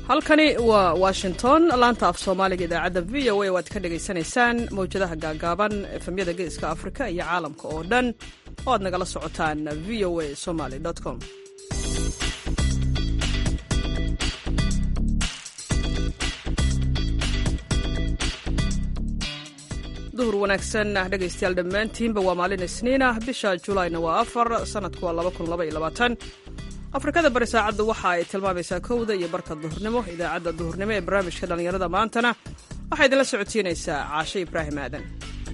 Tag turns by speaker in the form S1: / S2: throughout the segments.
S1: halkani waa washington laanta af soomaaliga idaacadda v o a waad ka dhagaysanaysaan mawjadaha gaagaaban efemyada geeska afrika iyo caalamka oo dhan oo aad nagala socotaan v o a somaly com duhur wanaagsan dhegaystayaal dhammaantiinba waa maalin isniin ah bisha julayna waa afar sanadku waa afrikada bari saacaddu waxa ay tilmaamaysaa kowda iyo barka duhurnimo idaacadda duhurnimo ee barnaamijka dhallinyarada maantana waxaa idinla socodsiinaysaa caashe ibraahim aadan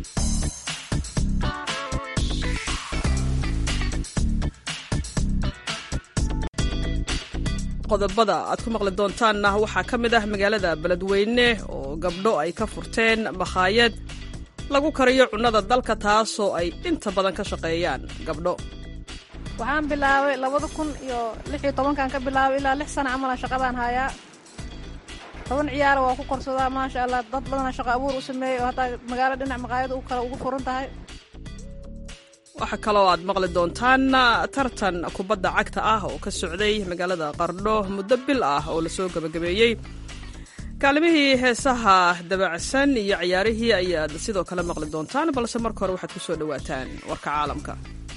S1: qodobada aad ku maqli doontaanna waxaa ka mid ah magaalada beledweyne oo gabdho ay ka furteen makhaayad lagu kariyo cunnada dalka taasoo ay inta badan ka shaqeeyaan gabdho
S2: waxaan bilaabay labada kun iyo lix iyo tobankan ka bilaabay ilaa lix sana camalan shaqadaan hayaa toban ciyaara waa ku korsadaa maasha allah dad badana shaqo abuur u sameeyey oo hataa magaalo dhinac maqaayada u kale ugu furan tahay
S1: waxaa kaloo aad maqli doontaan tartan kubadda cagta ah oo ka socday magaalada qardho muddo bil ah oo lasoo gebagabeeyey kaalimihii heesaha dabacsan iyo ciyaarihii ayaad sidoo kale maqli doontaan balse marka hore waxaad ku soo dhowaataan warka caalamka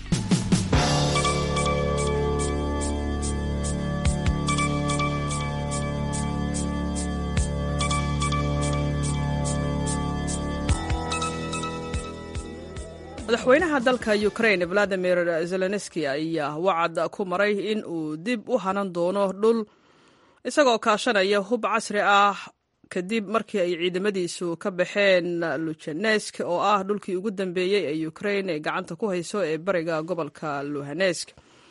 S1: madaxweynaha dalka ukraine valadimir zelenski ayaa wacad ku maray in uu dib u hanan doono dhul isagoo kaashanaya hub casri ah kadib markii ay ciidamadiisu ka baxeen lujanesk oo ah dhulkii ugu dambeeyey ee ukraine ay gacanta ku hayso ee bariga gobolka luhanesk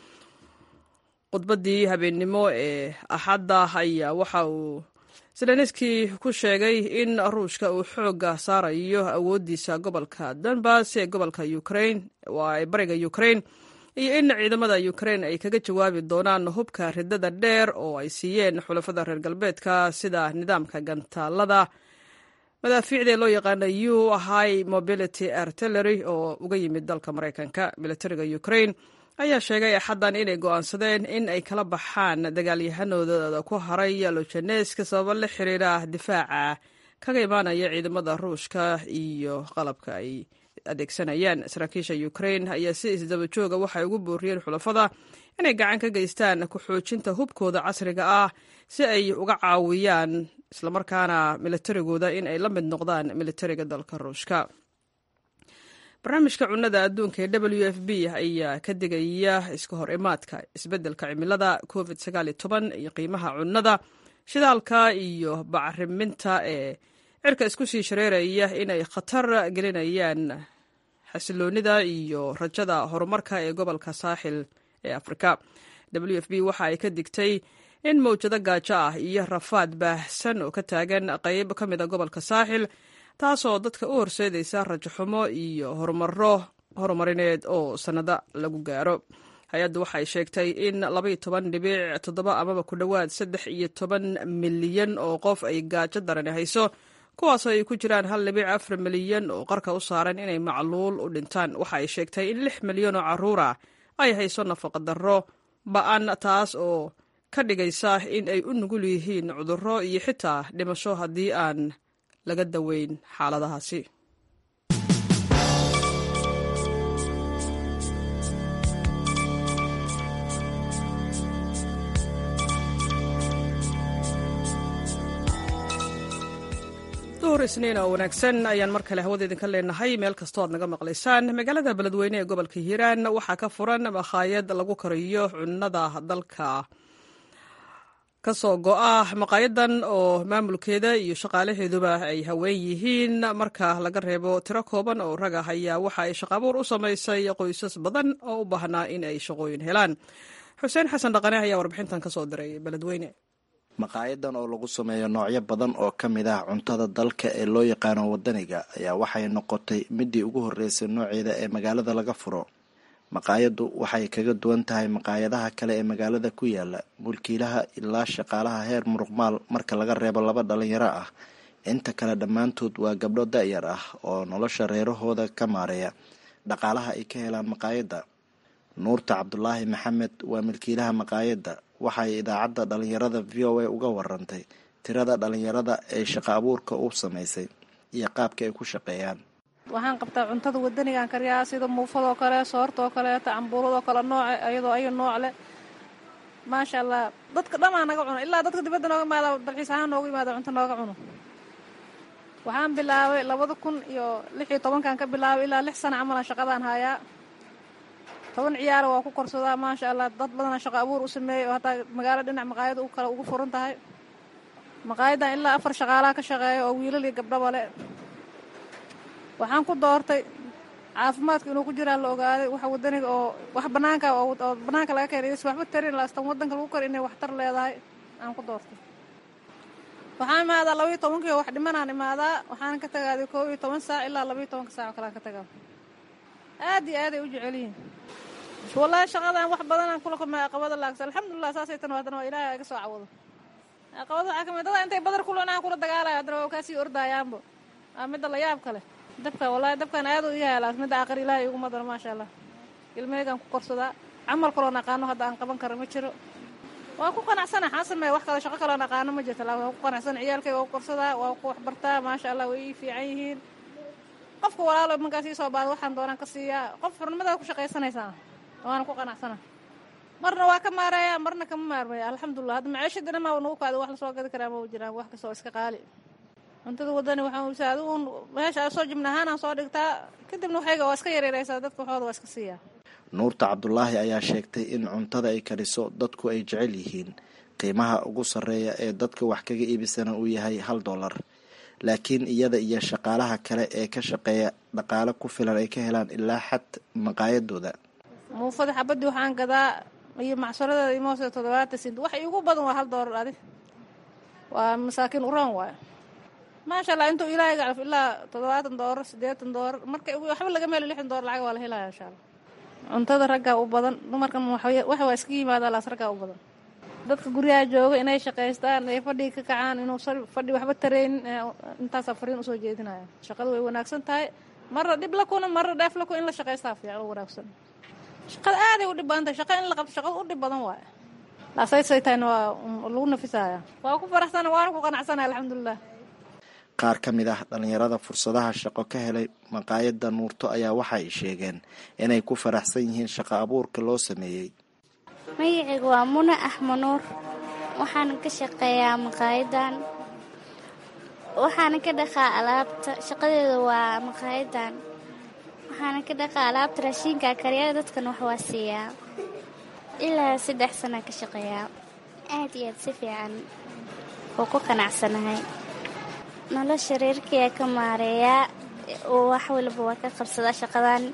S1: khudbaddii habeennimo ee axadda ayaa waxa uu zelenski ku sheegay in ruushka uu xoogga saarayo awooddiisa gobolka donbas ee gobolka ukraine waa ee bariga ukraine iyo in ciidamada ukraine ay kaga jawaabi doonaan hubka ridada dheer oo ay siiyeen xulafada reer galbeedka sida nidaamka gantaalada madaafiicda loo yaqaana u high mobility artillery oo uga yimid dalka maraykanka militariga ukraine ayaa sheegay axaddan inay go'aansadeen in ay kala baxaan dagaalyahanooda ku haray lojaneska sababo la xiriira difaaca kaga imaanaya ciidamada ruushka iyo qalabka ay adeegsanayaan saraakiisha ukraine ayaa si isdaba jooga waxay ugu booriyeen xulafada inay gacan ka geystaan ku-xoojinta hubkooda casriga ah si ay uga caawiyaan islamarkaana militarigooda in ay la mid noqdaan militariga dalka ruushka barnaamijka cunnada adduunka ee w f b ayaa ka digaya iska hor imaadka isbeddelka cimilada covid iyo qiimaha cunnada shidaalka iyo bacriminta ee cirka isku sii shareeraya inay khatar gelinayaan xasiloonida iyo rajada horumarka ee gobolka saaxil ee afrika w f b waxa ay ka digtay in mawjado gaajo ah iyo rafaad baahsan oo ka taagan qayb ka mida gobolka saaxil taasoo dadka u horseedaysa rajaxumo iyo horumaro horumarineed oo sannado lagu gaaro hay-addu waxay sheegtay in labaiyo toban dhibic toddoba amaba ku dhowaad saddex iyo toban milyan oo qof ay gaajo darani hayso kuwaasoo ay ku jiraan hal dhibic afar milyan oo qarka u saaran inay macluul u dhintaan waxa ay sheegtay in lix milyan oo carruura ay hayso nafaqa darro ba-an taas oo ka dhigaysa in ay u nugul yihiin cudurro iyo xitaa dhimasho haddii aan laga daweyn xaaladahaasi duhur isniin oo wanaagsan ayaan mar kale hawada idinka leenahay meel kastoo aad naga maqlaysaan magaalada beledweyne ee gobolka hiiraan waxaa ka furan makhaayad lagu kariyo cunnada dalka kasoo go-a maqaayadan oo maamulkeeda iyo shaqaalaheeduba ay haween yihiin marka laga reebo tiro kooban oo rag ah ayaa waxa ay shaqaabuur u samaysay qoysas badan oo u baahnaa in ay shaqooyin helaan xuseen xasan dhaqane ayaa warbixintan kasoo diray beledweyne
S3: maqaayadan oo lagu sameeyo noocyo badan oo ka mid ah cuntada dalka ee loo yaqaano wadaniga ayaa waxay noqotay midii ugu horreysay nooceeda ee magaalada laga furo maqaayaddu waxay kaga duwan tahay maqaayadaha kale ee magaalada ku yaala mulkiilaha ilaa shaqaalaha heer muruqmaal marka laga reebo laba dhalinyaro ah inta kale dhammaantood waa gabdho da-yar ah oo nolosha reerahooda ka maareeya dhaqaalaha ay ka helaan maqaayadda nuurta cabdulaahi maxamed waa milkiilaha maqaayadda waxay idaacadda dhalinyarada v o a uga warantay tirada dhalinyarada ee shaqo abuurka u samaysay iyo qaabka ay ku shaqeeyaan
S2: waxaan qabtaa cuntada wadanigaan kariyaa sida muufadoo kale soortoo kaleeto cambuuladoo kale nooce iyadoo ayo nooc leh maasha allah dadka dhanaa naga cuno ilaa dadka dibadda nooga imaada dalxiis ahaan nooga imaada cunto nooga cuno waxaan bilaabay labada kun iyo lix iyo tobankan ka bilaabay ilaa lix sana camalan shaqadaan hayaa toban ciyaara waa ku korsadaa maasha allah dad badana shaqo abuur u sameeyey oo hataa magaalo dhinac maqaayada u kale ugu furan tahay maqaayadan ilaa afar shaqaalaha ka shaqeeya oo wiilal iyo gabdhaba le waxaan ku doortay caafimaadka inuu ku jiraa la ogaaday waxa wadaniga oo wax banaanka oo banaanka laga keenay is waxba tarin laastan wadanka lagu kor inay waxtar leedahay aan ku doortay waxaan imaadaa labaiyo tobankii wax dhimanaan imaadaa waxaan ka tagaaday koob iyo toban saac ilaa labaiyo tobanka saac oo kalean ka tagaa aad iyo aad ay u jecel yihiin wallaahi shaqadan wax badanaan kula kulmay aqabada laagsa alxamdulilah saasay tan haddana waa ilaahay iga soo cawado aqabada waxaa kamid dada intay badar kulanaan kula dagaalayo haddana waa kaasii ordaayaanba waa midda la yaab kale dabka wallaahi dabkan aad u yaalaas midda aqar ilaahay iguma daro maasha allah ilmeygaan ku korsadaa camal kaloon aqaano hadda aan qaban karo ma jiro waa ku qanacsana xaan sameeya wax kale shaqo kaloon aqaano ma jirta laa waa ku qanacsana ciyaalkayga waa ku korsadaa waa ku waxbartaa maasha allah way ii fiican yihiin qofka walaalo markaas ii soo baada waxaan doonaan ka siiyaa qof xurnimadaa ku shaqaysanaysaa waana ku qanacsana marna waa ka maaraya marna kama maarmaya alxamdulilah hadda maciishadina maa nagu kaada wax lasoo gadi karaa ma jiraan wax kastoo iska qaali cuntada wadani waxaan usa adi uun meesha soo jibna ahaanaan soo dhigtaa kadibna waxayga waa iska yareeraysaa dadka waxooda waa iska siiyaa
S3: nuurta cabdulaahi ayaa sheegtay in cuntada ay kariso dadku ay jecel yihiin qiimaha ugu sarreeya ee dadka wax kaga iibisana uu yahay hal dollar laakiin iyada iyo shaqaalaha kale ee ka shaqeeya dhaqaale ku filan ay ka helaan ilaa xad maqaayadooda
S2: muufada xabadii waxaan gadaa iyo macsaradeeda imoose toddobaatan sint wax iigu badan waa hal doolar adi waa masaakiin uroon waayo maasha allah intuu ilaahay gacraf ilaa toddobaatan doolar siddeetan doolar marka waxba lagama helo lixdan doolar lacag waa la helaya insha allah cuntada raggaa u badan dumarkan wax waa iska yimaadaa laas raggaa u badan dadka guryaha jooga inay shaqaystaan ay fadhiga ka kacaan inuu fadhi waxba taraynin intaasaa fariin usoo jeedinaya shaqadu way wanaagsan tahay marna dhib la kuna marna dheef la kuna in la shaqaystaa fiican oo wanaagsan shaqada aaday u dhib badan tahay shaqa in la qabto shaqada u dhib badan waaye laasaysay tahayna waa lagu nafisaya waa ku faraxsana waana ku qanacsanaya alxamdulilah
S3: qaar ka mid ah dhalinyarada fursadaha shaqo ka helay maqaayadda nuurto ayaa waxay sheegeen inay ku faraxsan yihiin shaqo abuurka loo sameeyey
S4: magacaygu waa muna axma nuur waxaana ka shaqeeyaa maqaayadan waxaana ka dhaqaa alaabta shaqadeeda waa maqaayadan waxaana ka dhaqaa alaabta raashiinka karyada dadkan wax waa siiyaa ilaa saddex sana ka shaqeeyaa aad iyo aad si fiican oo ku qanacsanahay nolosha reerkaya ka maareeyaa oo wax waliba waa ka qabsadaa shaqadan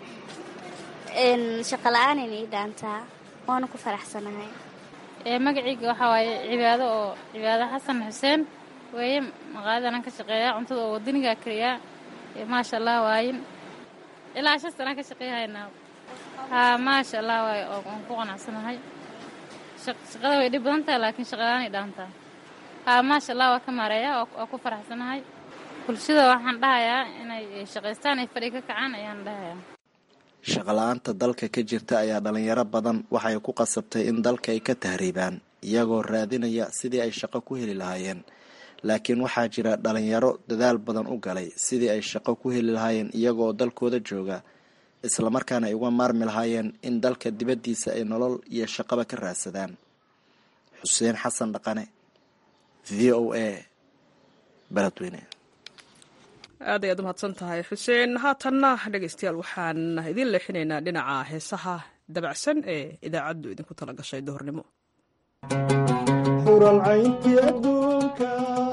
S4: shaqa la-aanayna ii dhaantaa waana ku faraxsanahay
S5: magacayga waxaa waaye cibaado oo cibaado xasan xuseen weeye maqaayadanan ka shaqeeyaa cuntada oo wadanigaa kariyaa maasha allah waayin ilaa shan sanaan ka shaqeeyahaynaa haa maasha allah waaye waan ku qanacsanahay shaqada way dhib badan tahay laakiin shaqalaanay dhaantaa haa maasha allah waa ka maareeyaa waa ku faraxsanahay bulshada waxaan dhahayaa inay shaqaystaan ay fadhi ka kacaan ayaan dhahayaa
S3: shaqala-aanta dalka ka jirta ayaa dhalinyaro badan waxay ku qasabtay in dalka ay ka tahriibaan iyagoo raadinaya sidii ay shaqo ku heli lahaayeen laakiin waxaa jira dhalinyaro dadaal badan u galay sidii ay shaqo ku heli lahaayeen iyagoo dalkooda jooga islamarkaana ay uga maarmi lahaayeen in dalka dibaddiisa ay nolol iyo shaqaba ka raadsadaan xuseen xasan dhaqane v o a beledweyne
S1: aad ayaad umahadsan tahay xuseen haatanna dhegeystayaal waxaan idiin leexinaynaa dhinaca heesaha dabacsan ee idaacaddu idinku tala gashay duhurnimo
S6: xuralcayntii adduunka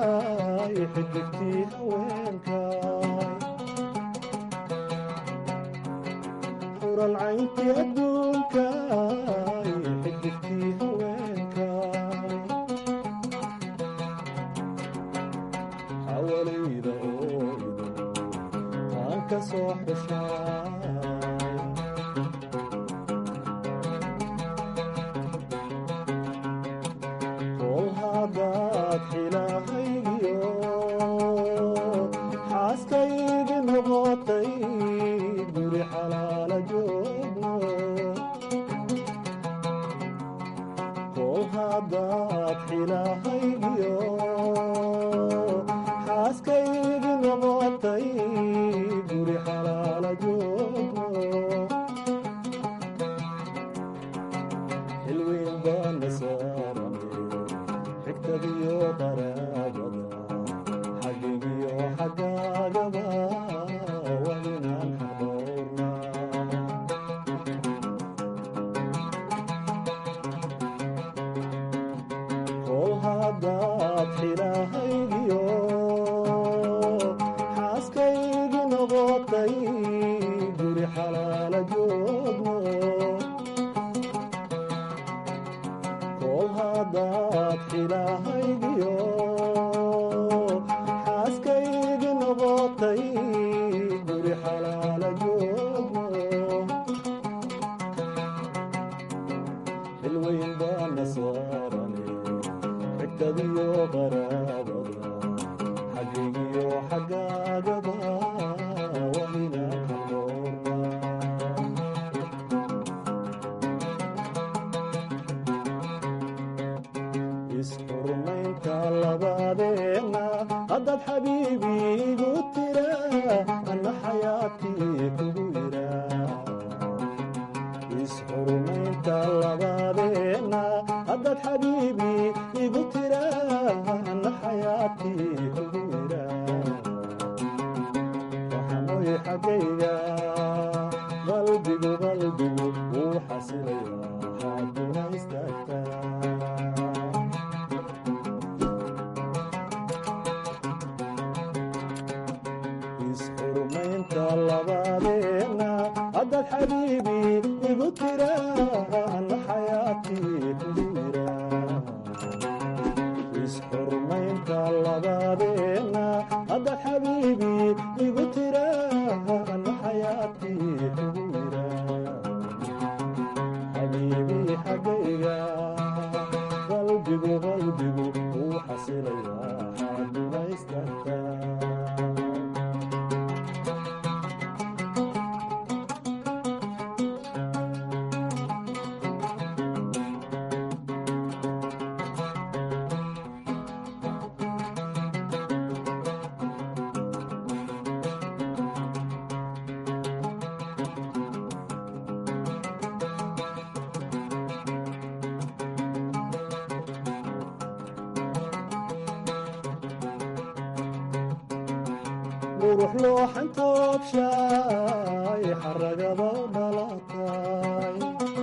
S6: xidigtii haweenka xuralcayntii adduunka xidigtii haweenka xawalayda ooydo taan ka soo xushaay kol haddaad xilahaygiyo xaaskaygi noqotay guri xalaala joogno kol haddaad haddaad xilahaygiyo xaaskaygi noqotay guri xalaala joogo xilweyn baana saarane xigtadiyo qaraabada xaggigiyo xaggaagaba waa inaan xadoornaa kol haddaad xilahaygiyo xaaskaygi noqotay guri xalaala joogno kol haddaad xilahaygiyo xaaskaygi noqotay guri xalaala joogno xilweyn baana saarane xigtadiyo qaraabada xaggigiyo xaggaagaba waa inaan xadoornaa isxurmaynta labadeenna haddaad xabiibi igu tira anna xayaatii kugu yira isxurmaynta labadeenna haddaad xabiibi igu tira anna xayaatii kugu yira waxanoy xaggayga qalbigu qalbigu wuu xasilaya hadduna istaagtaa isxurmaynta labadeenna haddaad xabiibi igu tira anna xayaatii kugu yira isxurmaynta labadeenna haddaad xabiibi igu tira anna xayaatii kugu yira xabiibi xaggayga qalbigu qalbigu wuu xasilayaa xaaduna istaagtaa qurux looxan toobshaay xaragaba u dhalatay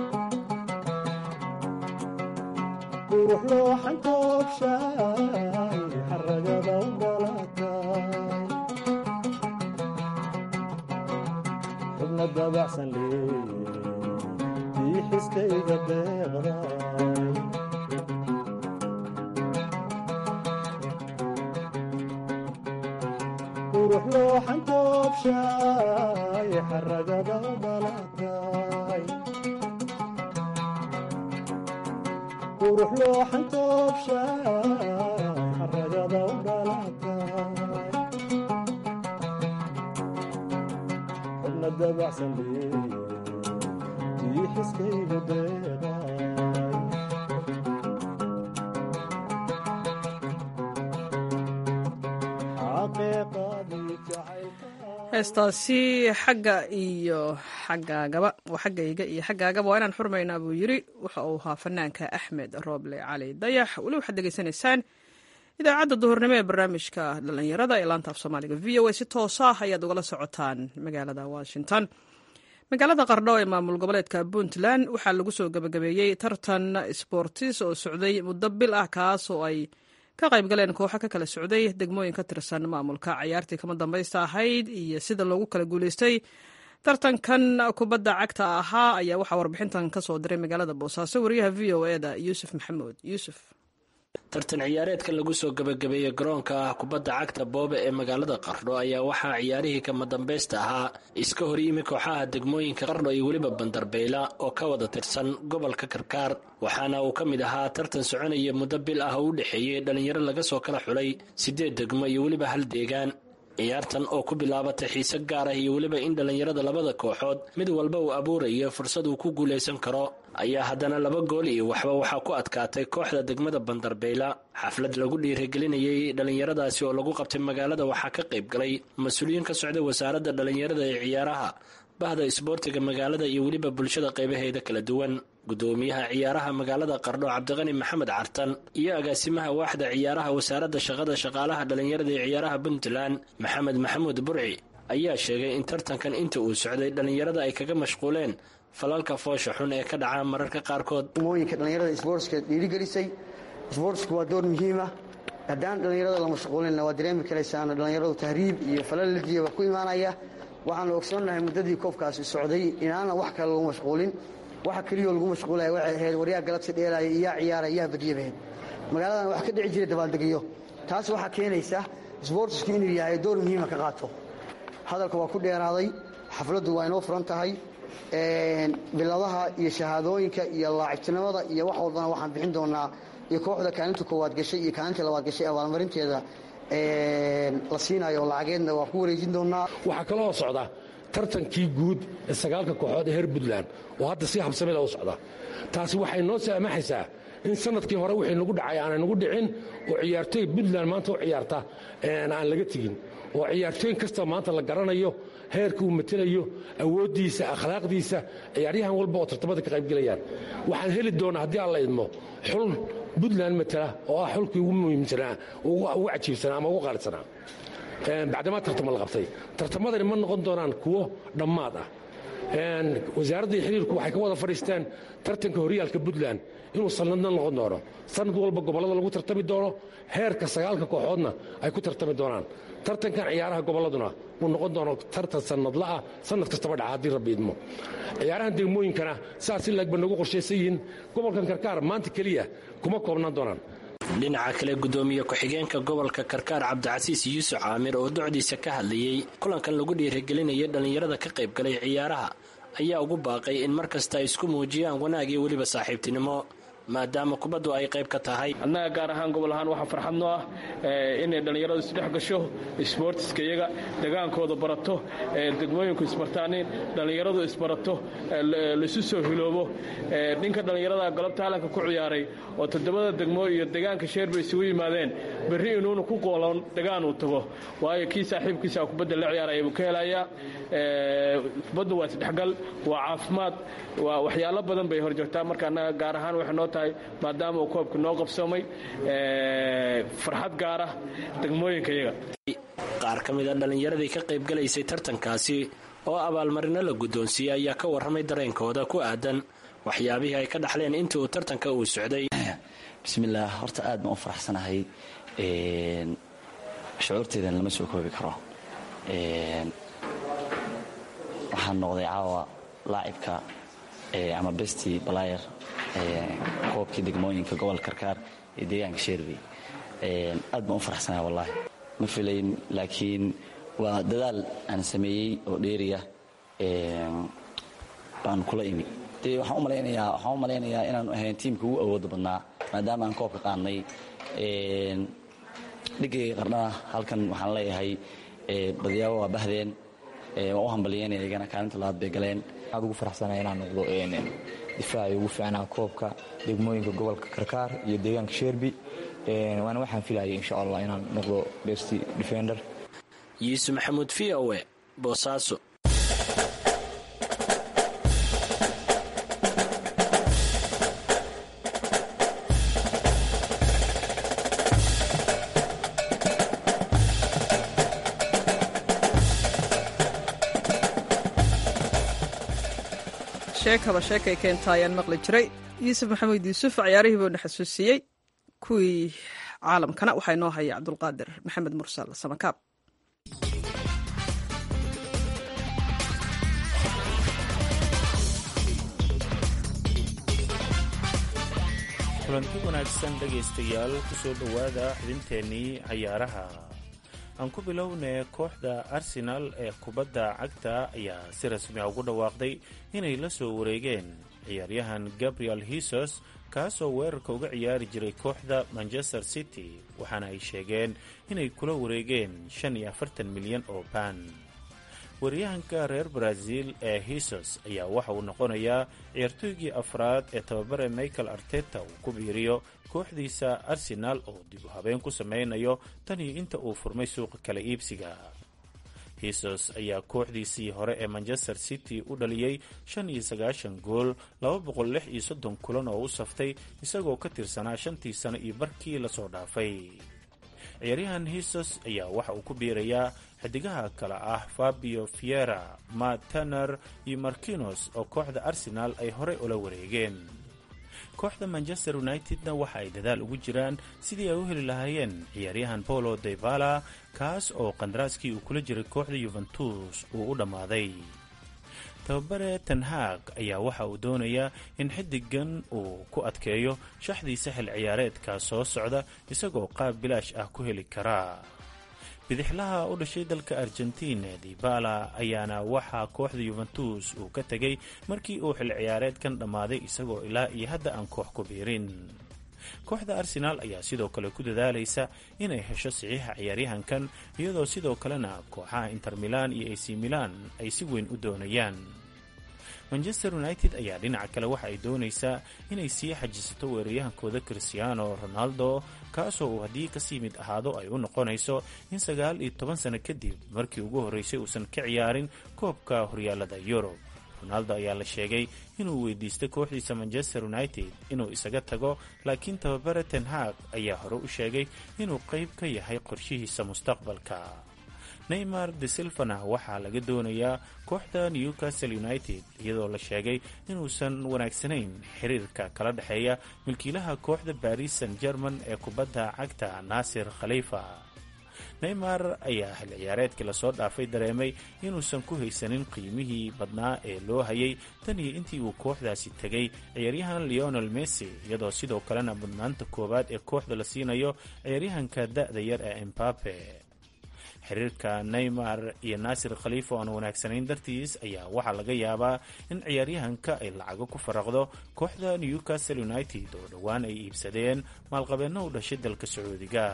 S6: qurux looxan toobshaay xaragaba u dhalatay xubna dabacsan leeye tii xiskayga deeqday qurux looxan toobshaay xaragaba u dhalatay qurux looxan toobshaay xaragaba u dhalatay xubna dabacsan leeye tii xiskayga deeqay xaqiiqadii jacaylka
S1: heestaasi xagga iyo xaggaagaba waa xaggayga iyo xaggaagaba waa inaan xurmaynaa buu yiri waxa uu ahaa fanaanka axmed rooble cali dayax weli waxaad degeysanaysaan idaacadda duhurnimo ee barnaamijka dhallinyarada ee laanta af soomaaliga v o a si toosa ah ayaad ugala socotaan magaalada washington magaalada qardho ee maamul goboleedka puntland waxaa lagu soo gebagabeeyey tartan sboortis oo socday muddo bil ah kaas oo ay ka qayb galeen kooxo ka kala socday degmooyin ka tirsan maamulka cayaartii kama dambaysta ahayd iyo sida loogu kala guuleystay tartankan kubadda cagta ahaa ayaa waxaa warbixintan ka soo diray magaalada boosaaso wariyaha v o e da yuusuf maxamuud yuusuf
S7: tartan ciyaareedka lagu soo gebagabeeyey garoonka ah kubadda cagta boobe ee magaalada qardho ayaa waxaa ciyaarihii kama dambaysta ahaa iska hor yimi kooxaha degmooyinka qardho iyo weliba bandarbeyla oo ka wada tirsan gobolka karkaar waxaana uu ka mid ahaa tartan soconaya muddo bil ah oo u dhexeeyey dhallinyaro laga soo kala xulay siddeed degmo iyo weliba hal deegaan ciyaartan oo ku bilaabatay xiise gaar ah iyo weliba in dhallinyarada labada kooxood mid walba uu abuurayo fursad uu ku guulaysan karo ayaa haddana laba gool iyo waxba waxaa ku adkaatay kooxda degmada bandarbayla xaflad lagu dhiirigelinayay dhallinyaradaasi oo lagu qabtay magaalada waxaa ka qayb galay mas-uuliyiin ka socday wasaaradda dhallinyarada ee ciyaaraha bahda isboortiga magaalada iyo weliba bulshada qaybaheeda kala duwan gudoomiyaha ciyaaraha magaalada qardho cabdiqani maxamed cartan iyo agaasimaha waaxda ciyaaraha wasaaradda shaqada shaqaalaha dhallinyarada ee ciyaaraha puntland maxamed maxamuud burci ayaa sheegay in tartankan inta uu socday dhallinyarada ay kaga mashquuleen falalka foosha xun ee ka dhaca mararka qaarkood
S8: mooyinka dhallinyarada isboortska dhiirigelisay isboortsku waa door muhiima haddaan dhallinyarada la mashquulinna waa dareemi karaysaana dhallinyaradu tahriib iyo falaladiya waa ku imaanaya waxaanu ogsoonnahay muddadii koobkaasi socday inaana wax kale lagu mashquulin waxa keliyoo lagu mashquulaya waxay ahayd waryaa galabsi dheelaya iyaa ciyaara iyaa badiyabaheed magaaladan wax ka dhici jiray dabaaldegyo taas waxaa keenaysa isboortisku inuu yahay door muhiima ka qaato hadalka waa ku dheeraaday xafladdu waa inoo furan tahay biladaha iyo shahaadooyinka iyo laacibtinimada iyo wax walbana waxaan bixin doonaa iyo kooxda kaalinta koowaad gashay iyo kaalinta labaad gashay abaalmarinteeda la siinayo lacageedna waa ku wareejin doonaa
S9: waxaa kaloo socda tartankii guud ee sagaalka kooxood ee reer puntland oo hadda si habsamida u socda taasi waxay noo saamaxaysaa in sanadkii hore wixii nagu dhacay aanay nagu dhicin oo ciyaartooy puntland maanta u ciyaarta aan laga tegin oo ciyaartooyin kasta maanta la garanayo heerka uu matelayo awooddiisa akhlaaqdiisa ciyaaryahan walba oo tartamada ka qaybgelayaan waxaan heli doonaa haddii aan la idmo xul puntland matela oo ah xulkii ugu muhiimsanaa ugu cajiibsanaa ama ugu qaalisanaa bacdamaa tartama la qabtay tartamadani ma noqon doonaan kuwo dhammaad ah wasaaradda iyo xiriirku waxay ka wada fadhiisteen tartanka horyaalka puntland inuu sanadna noqon doono sanad walba gobollada lagu tartami doono heerka sagaalka kooxoodna ay ku tartami doonaan tartankan ciyaaraha gobolladuna uu noqon doono tartan sanadla'ah sanad kastaba dhaca haddii rabbi idmo ciyaarahan degmooyinkana saas in laegba nagu qorshaysan yihiin gobolkan karkaar maanta keliya kuma koobnaan doonaan
S7: dhinaca kale gudoomiye ku-xigeenka gobolka karkaar cabdicasiis yuusuf caamir oo docdiisa ka hadlayey kulankan lagu dhiirigelinayay dhallinyarada ka qaybgalay ciyaaraha ayaa ugu baaqay in mar kasta ay isku muujiyaan wanaag iyo weliba saaxiibtinimo maadaama kubaddu ay qayb ka tahay
S10: annaga gaar ahaan gobol ahaan waxaa farxad noo ah inay dhallinyaradu isdhex gasho isboortiska iyaga degaankooda barato degmooyinku isbartaanin dhallinyaradu isbarato laisu soo hiloobo ninka dhallinyarada galabta halanka ku ciyaaray oo toddobada degmo iyo degaanka sheer bay isugu yimaadeen berri inuuna ku qoolon degaan uu tago waayo kii saaxiibkiisa kubadda la ciyaaraya buu ka helayaa kubaddu waa isdhexgal waa caafimaad waa waxyaalo badan bay horjoogtaa marka annaga gaar ahaan waxay noo tahay maadaama uu koobka noo qabsoomay farxad gaara degmooyinka iyaga
S7: qaar ka mid a dhallinyaradii ka qaybgalaysay tartankaasi oo abaalmarino la guddoonsiiyey ayaa ka warramay dareenkooda ku aadan waxyaabihii ay ka dhaxleen intii uu tartanka uu socday
S11: bismillaah horta aad baan u faraxsanahay shucuurteydan lama soo koobi karo waxaan noqday caawa laacibka ama besti balayer koobkii degmooyinka gobolka karkaar ee deegaanka sheerbey aad baan u faraxsanahay wallaahi ma filayn laakiin waa dadaal aan sameeyey oo dheeriya baan kula imi dee waxaan u malaynayaa waxaan u malaynayaa inaanu ahayn tiimka ugu awooda badnaa maadaama aan koobka qaadnay dhigayga qardhana halkan waxaan leeyahay badiyaabo waa bahdeen waan u hambalyeynaya iyagana kaalinta labaad bay galeen
S12: aad ugu faraxsanaya inaan noqdo difaaci ugu fiicnaa koobka degmooyinka gobolka karkaar iyo deegaanka sheerbi waana waxaan filayay insha allah inaan noqdo best defender
S7: yuusuf maxamuud v o e boosaaso
S1: sheekaba sheekay keenta ayaan maqli jiray yuusuf maxamed yuusuf ciyaarihii buuna xasuusiyey kuwii caalamkana waxaa inoo haya cabdulqaadir maxamed mursal samakaab
S13: kulanti wanaagsan dhegaystayaal ku soo dhowaada xubinteennii cayaaraha aan ku bilownay kooxda arsenaal ee kubadda cagta ayaa si rasmi a ugu dhawaaqday inay la soo wareegeen ciyaaryahan gabriel hisos kaasoo weerarka uga ciyaari jiray kooxda manchester city waxaana ay sheegeen inay kula wareegeen shan iyo afartan milyan oo baan waryahanka reer brazil ee hisos ayaa waxa uu noqonayaa ciyaartooygii afraad ee tababare michael arteta uu ku biiriyo kooxdiisa arsenaal oo dib u habeen ku sameynayo tan iyo inta uu furmay suuqa kala iibsiga hisos ayaa kooxdiisii hore ee manchester city u dhaliyey shan iyo sagaashan gool laba boqol lix iyo soddon kulan oo u saftay isagoo ka tirsanaa shantii sano iyo barkii lasoo dhaafay ciyaaryahan hisos ayaa waxa uu ku biirayaa xidigaha kale ah fabio fiera matt taner iyo markinos oo kooxda arsenaal ay horey ula wareegeen kooxda manchester unitedna waxa ay dadaal ugu jiraan sidii ay u heli lahaayeen ciyaaryahan polo devala kaas oo qandaraaskii uu kula jiray kooxda yuventus uu u dhammaaday tababare tanhaag ayaa waxa uu doonayaa in xidigan uu ku adkeeyo shaxdiisa xil ciyaareedka soo socda isagoo qaab bilaash ah ku heli karaa bidixlaha u dhashay dalka argentina dibala ayaana waxaa kooxda yuventus uu ka tegay markii uu xil ciyaareedkan dhammaaday isagoo ilaa iyo hadda aan koox ku biirin kooxda arsenaal ayaa sidoo kale ku dadaalaysa inay hesho saxiixa ciyaaryahankan iyadoo sidoo kalena kooxaha inter milan iyo ac milan ay si weyn u doonayaan manchester united ayaa dhinaca kale waxa ay doonaysaa inay sii xajisato weeraryahankooda cristiano ronaldo kaasoo uu haddii kasii mid ahaado ay u noqonayso in sagaal iyo toban sano kadib markii ugu horreysay uusan ka ciyaarin koobka horyaalada yurub ronaldo ayaa la sheegay inuu weydiistay kooxdiisa manchester united inuu isaga tago laakiin tababare tenhaag ayaa hore u sheegay inuu qayb ka yahay qorshihiisa mustaqbalka neymar de silvana waxaa laga doonayaa kooxda newcastle united iyadoo la sheegay inuusan wanaagsanayn xiriirka kala dhexeeya milkiilaha kooxda baris san german ee kubadda cagta naasir khalifa neymar ayaa xil ciyaareedkii lasoo dhaafay dareemay inuusan ku haysanin qiimihii badnaa ee loo hayay tan iyo intii uu kooxdaasi tegay ciyaaryahan leonel messi iyadoo sidoo kalena mudnaanta koowaad ee kooxda la siinayo ciyaaryahanka da-da yar ee embape xiriirka neymar iyo naasir khalifa oan wanaagsanayn dartiis ayaa waxaa laga yaabaa in ciyaaryahanka ay lacago ku faraqdo kooxda newcastle united oo dhowaan ay iibsadeen maalqabeenno u dhashay dalka sacuudiga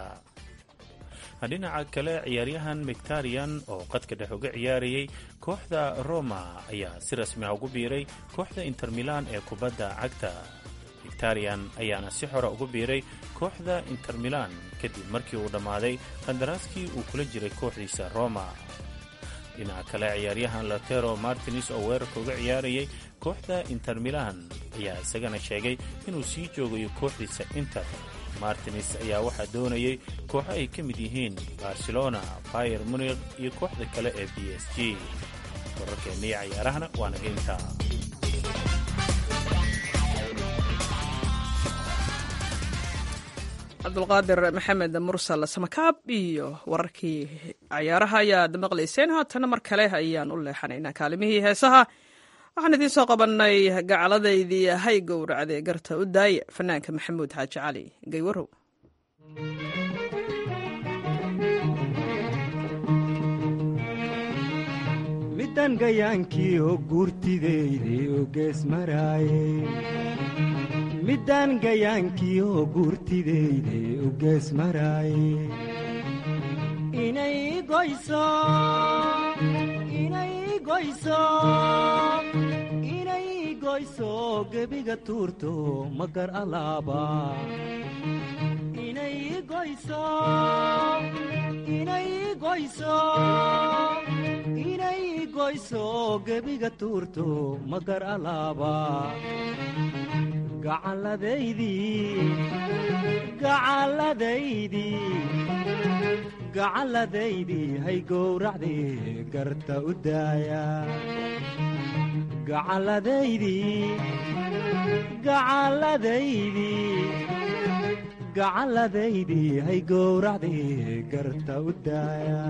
S13: dhinaca kale ciyaaryahan mictarian oo qadka dhex uga ciyaarayay kooxda roma ayaa si rasmi ah ugu biiray kooxda inter milan ee kubadda cagta victarian ayaana si xora ugu biiray kooxda inter milan kadib markii uu dhammaaday qandaraaskii uu kula jiray kooxdiisa roma dhinaca kale ciyaaryahan lotero martins oo weerarka uga ciyaarayay kooxda inter milan ayaa isagana sheegay inuu sii joogayo kooxdiisa inter martins ayaa waxaa doonayay kooxo ay ka mid yihiin barcelona bayer munikh iyo kooxda kale ee b s g wararkeennii cayaarahana waa naga intaa
S1: cabdulqaadir maxamed mursal samakaab iyo wararkii cayaaraha ayaad maqlayseen haatana mar kale ayaan u leexanaynaa kaalimihii heesaha waxaan idiin soo qabannay gacaladaydii hay gowracdee garta u daaye fanaanka maxamuud xaaji cali gaywarow
S6: midan gayaankii oo guurtideydii oo gees maraaye middaan gayaankii oo guurtideydii u gees maraaye inay goyso inay goyso inay goyso gebiga tuurto magar alaaba inay goyso inay goyso inay goyso gebiga tuurto magar alaaba gacalladaydii hay gowracdii garta u daaya gacalladaydii hay gowracdii garta u daaya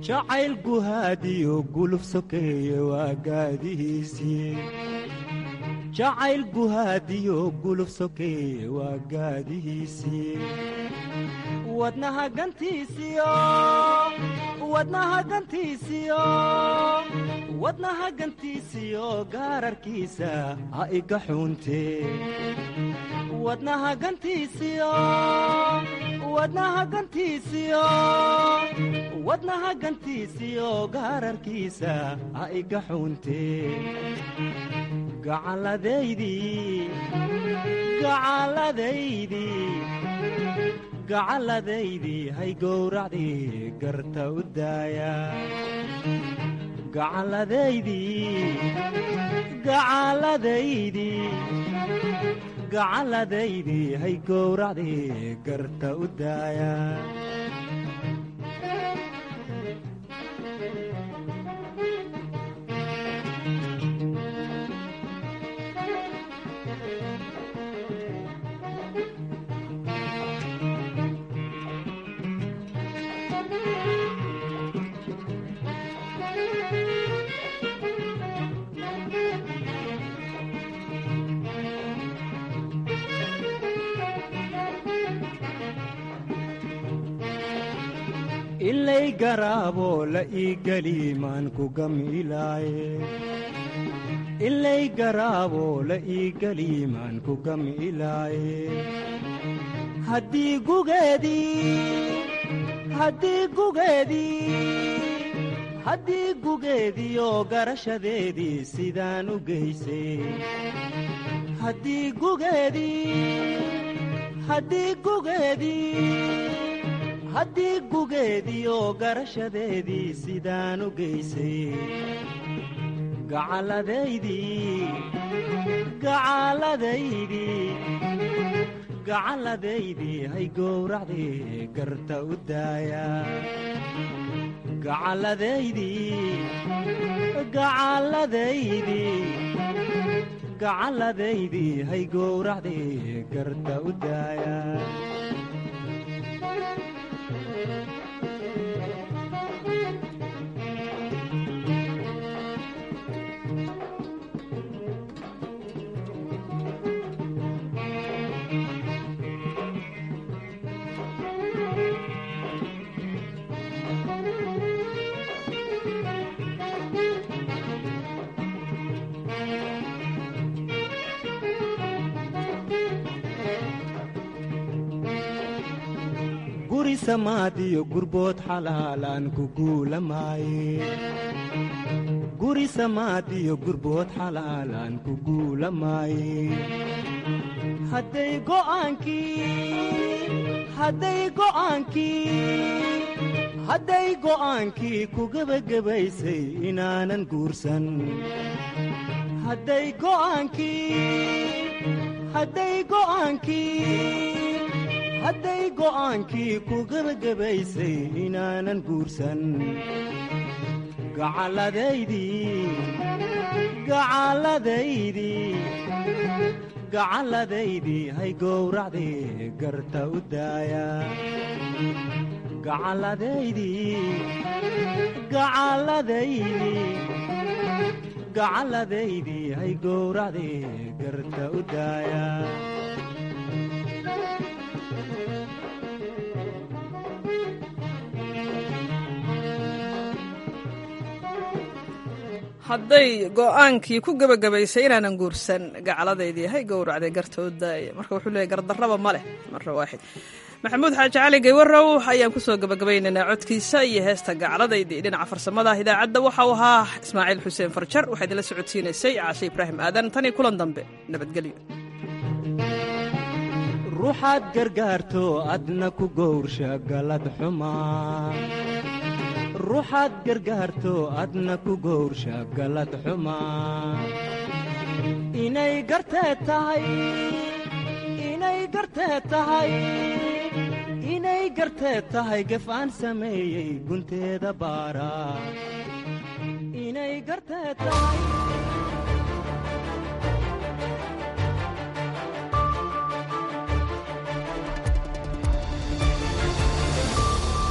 S6: jacayl guhaadiyo guluf sokeeye waa gaadihiisii jacayl guhaadiyo guluf sokeeye waa gaadihiisii wadnaha gantiisiyo wadnaha gantiisiyo wadnaha gantiisiyo gaararkiisa ha iga xuuntee wadnaha gantiisiyo wadnaha gantiisiyo wadnaha gantiisiyo gaararkiisa ha iga xuuntee gacalladaydii gacalladaydii gacalladaydii hay gowracdii garta u daaya gacalladaydii gacalladaydii gacalladaydii hay gowracdii garta u daaya ilay garaaboo la ii geli maan ku gamilaaye ilay garaaboo la ii geli maan ku gamilaaye haddii gugeedii haddii gugeedii haddii gugeediioo garashadeedii sidaan u geysay haddii gugeedii haddii gugeedii haddii gugeediioo garashadeedii sidaan u geysay gacalladaydii gacalladaydii gacalladaydii hay gowracdii garta u daaya gacalladaydii gacalladaydii gacalladaydii hay gowracdii garta u daaya guri samaadiyo gurbood xalaalaan ku guulamaaye guri samaadiyo gurbood xalaalaan ku guulamaaye hadday go'aankii hadday go'aankii hadday go'aankii ku gebagabaysay inaanan guursan hadday go'aankii hadday go'aankii hadday go'aankii ku gebagabaysay inaanan guursan gacalladaydii gacalladaydii gacalladaydii hay gowracdii garta u daaya gacalladaydii gacalladaydii gacalladaydii hay gowracdii garta u daaya
S1: hadday go'aankii ku gebagabaysay inaanan guursan gacaladaydii hay gowracday gartoodaaya marka wuxuu leeyay gardarraba ma leh marra waaxid maxamuud xaaji cali gaywarow ayaan kusoo gebagabaynaynaa codkiisa iyo heesta gacladaydii dhinaca farsamada idaacadda waxa uu ahaa ismaaciil xuseen farjar waxaa idinla socodsiinaysay caashe ibraahim aadan tan iyo kulan dambe nabadgelyo
S6: ruuxaad gargaarto adna ku gowrsha galad xumaa ruuxaad gargaarto adna ku gowrsha galad xumaa inay garteed tahay inay garteed tahay inay garteed tahay gef aan sameeyey gunteeda baara inay garteed tahay